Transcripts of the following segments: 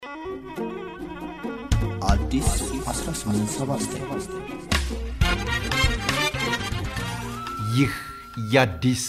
አዲስ 1879 ይህ የአዲስ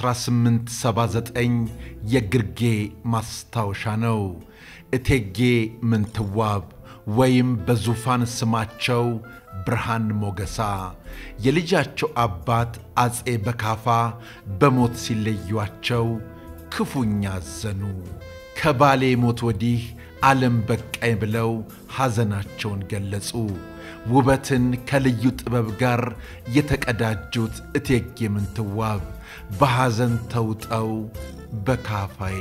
1879 የግርጌ ማስታወሻ ነው። እቴጌ ምንትዋብ ወይም በዙፋን ስማቸው ብርሃን ሞገሳ የልጃቸው አባት አፄ በካፋ በሞት ሲለዩአቸው ክፉኛ አዘኑ። ከባሌ ሞት ወዲህ ዓለም በቃኝ ብለው ሐዘናቸውን ገለጹ። ውበትን ከልዩ ጥበብ ጋር የተቀዳጁት እቴጌ ምንትዋብ በሐዘን ተውጠው በካፋዬ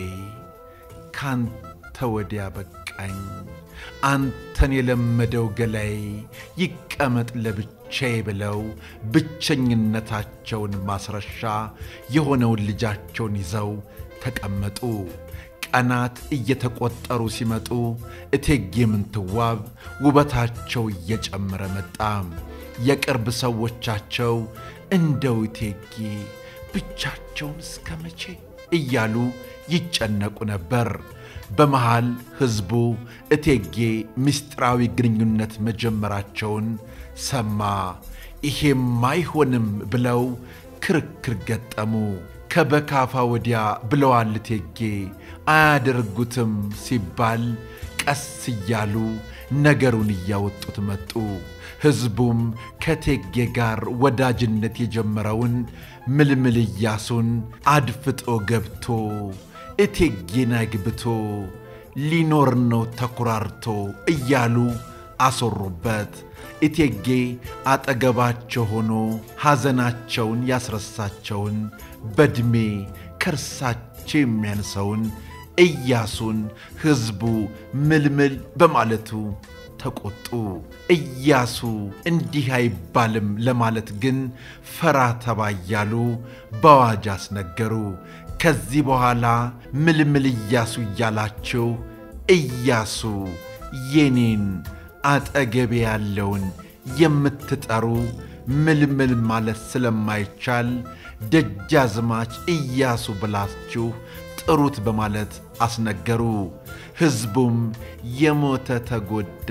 ካንተ ወዲያ በቃኝ፣ አንተን የለመደው ገላይ ይቀመጥ ለብቻዬ ብለው ብቸኝነታቸውን ማስረሻ የሆነውን ልጃቸውን ይዘው ተቀመጡ። ቀናት እየተቆጠሩ ሲመጡ እቴጌ ምንትዋብ ውበታቸው እየጨመረ መጣ። የቅርብ ሰዎቻቸው እንደው እቴጌ ብቻቸውን እስከ መቼ እያሉ ይጨነቁ ነበር። በመሃል ሕዝቡ እቴጌ ምስጢራዊ ግንኙነት መጀመራቸውን ሰማ። ይሄም አይሆንም ብለው ክርክር ገጠሙ። ከበካፋ ወዲያ ብለዋል እቴጌ አያደርጉትም ሲባል ቀስ እያሉ ነገሩን እያወጡት መጡ። ሕዝቡም ከእቴጌ ጋር ወዳጅነት የጀመረውን ምልምል ኢያሱን አድፍጦ ገብቶ እቴጌን አግብቶ ሊኖር ነው ተኩራርቶ እያሉ አሶሩበት። እቴጌ አጠገባቸው ሆኖ ሐዘናቸውን ያስረሳቸውን በዕድሜ ከእርሳቸው የሚያንሰውን ኢያሱን ሕዝቡ ምልምል በማለቱ ተቆጡ። ኢያሱ እንዲህ አይባልም ለማለት ግን ፈራ ተባ እያሉ በአዋጅ አስነገሩ። ከዚህ በኋላ ምልምል ኢያሱ እያላችሁ ኢያሱ የኔን አጠገቤ ያለውን የምትጠሩ ምልምል ማለት ስለማይቻል ደጃዝማች ኢያሱ ብላችሁ ጥሩት በማለት አስነገሩ። ሕዝቡም የሞተ ተጎዳ፣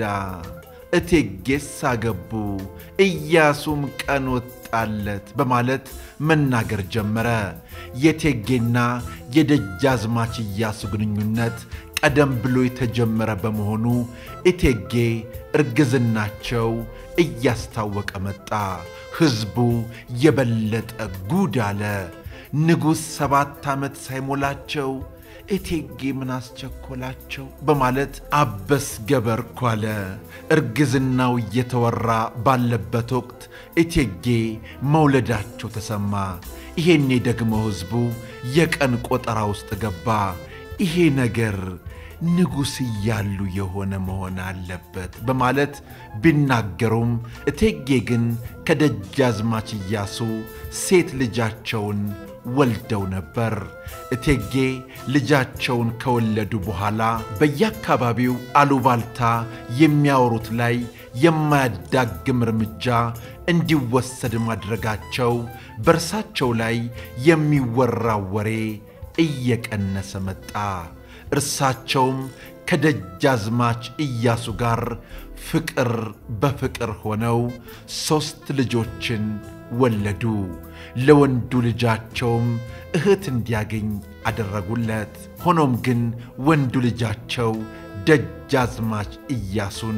እቴጌስ አገቡ፣ ኢያሱም ቀን ወጣለት በማለት መናገር ጀመረ። የእቴጌና የደጃዝማች ኢያሱ ግንኙነት ቀደም ብሎ የተጀመረ በመሆኑ እቴጌ እርግዝናቸው እያስታወቀ መጣ። ሕዝቡ የበለጠ ጉድ አለ። ንጉሥ ሰባት ዓመት ሳይሞላቸው እቴጌ ምን አስቸኮላቸው በማለት አበስ ገበርኩ አለ። እርግዝናው እየተወራ ባለበት ወቅት እቴጌ መውለዳቸው ተሰማ። ይሄኔ ደግሞ ሕዝቡ የቀን ቆጠራ ውስጥ ገባ። ይሄ ነገር ንጉሥ እያሉ የሆነ መሆን አለበት በማለት ቢናገሩም እቴጌ ግን ከደጃዝማች ኢያሱ ሴት ልጃቸውን ወልደው ነበር። እቴጌ ልጃቸውን ከወለዱ በኋላ በየአካባቢው አሉባልታ የሚያወሩት ላይ የማያዳግም እርምጃ እንዲወሰድ ማድረጋቸው በእርሳቸው ላይ የሚወራው ወሬ እየቀነሰ መጣ። እርሳቸውም ከደጃዝማች ኢያሱ ጋር ፍቅር በፍቅር ሆነው ሦስት ልጆችን ወለዱ። ለወንዱ ልጃቸውም እህት እንዲያገኝ አደረጉለት። ሆኖም ግን ወንዱ ልጃቸው ደጃዝማች ኢያሱን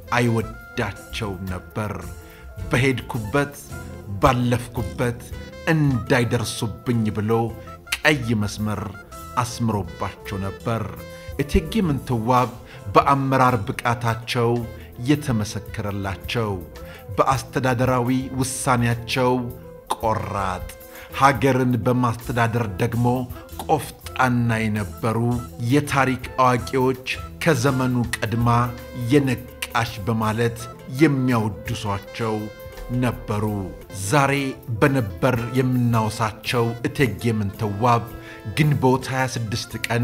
አይወዳቸውም ነበር። በሄድኩበት ባለፍኩበት እንዳይደርሱብኝ ብሎ ቀይ መስመር አስምሮባቸው ነበር። እቴጌ ምንትዋብ በአመራር ብቃታቸው የተመሰከረላቸው፣ በአስተዳደራዊ ውሳኔያቸው ቆራጥ፣ ሀገርን በማስተዳደር ደግሞ ቆፍጣና የነበሩ የታሪክ አዋቂዎች ከዘመኑ ቀድማ የነቃሽ በማለት የሚያወድሷቸው ነበሩ። ዛሬ በነበር የምናወሳቸው እቴጌ ምንትዋብ ግንቦት 26 ቀን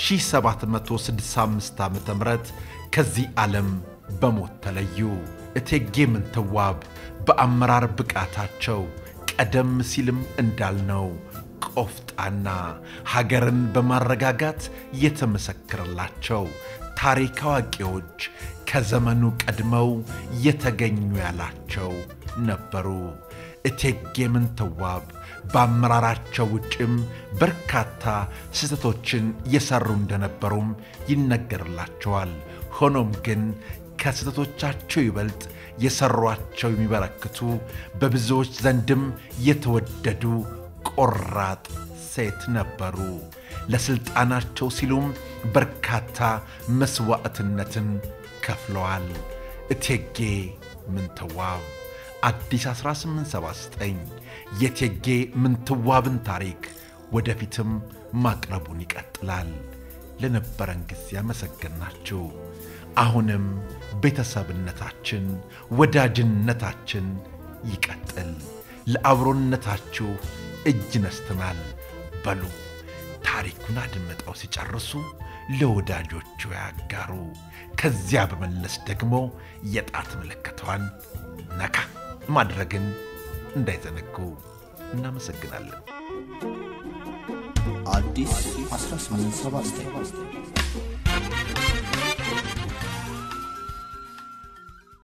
1765 ዓ ም ከዚህ ዓለም በሞት ተለዩ። እቴጌ ምንትዋብ በአመራር ብቃታቸው ቀደም ሲልም እንዳልነው ቆፍጣና ሀገርን በማረጋጋት የተመሰከረላቸው ታሪክ አዋቂዎች ከዘመኑ ቀድመው የተገኙ ያላቸው ነበሩ። እቴጌ ምንትዋብ በአመራራቸው ውጭም በርካታ ስህተቶችን የሠሩ እንደነበሩም ይነገርላቸዋል። ሆኖም ግን ከስህተቶቻቸው ይበልጥ የሠሯቸው የሚበረክቱ በብዙዎች ዘንድም የተወደዱ ቆራጥ ሴት ነበሩ። ለሥልጣናቸው ሲሉም በርካታ መሥዋዕትነትን ከፍለዋል። እቴጌ ምንትዋብ አዲስ 1879 የእቴጌ ምንትዋብን ታሪክ ወደፊትም ማቅረቡን ይቀጥላል። ለነበረን ጊዜ ያመሰገናችሁ። አሁንም ቤተሰብነታችን፣ ወዳጅነታችን ይቀጥል። ለአብሮነታችሁ እጅ ነስተናል። በሉ ታሪኩን አድምጠው ሲጨርሱ ለወዳጆቹ ያጋሩ። ከዚያ በመለስ ደግሞ የጣት ምልክቷን ነካ ማድረግን እንዳይዘነጉ። እናመሰግናለን። አዲስ 1879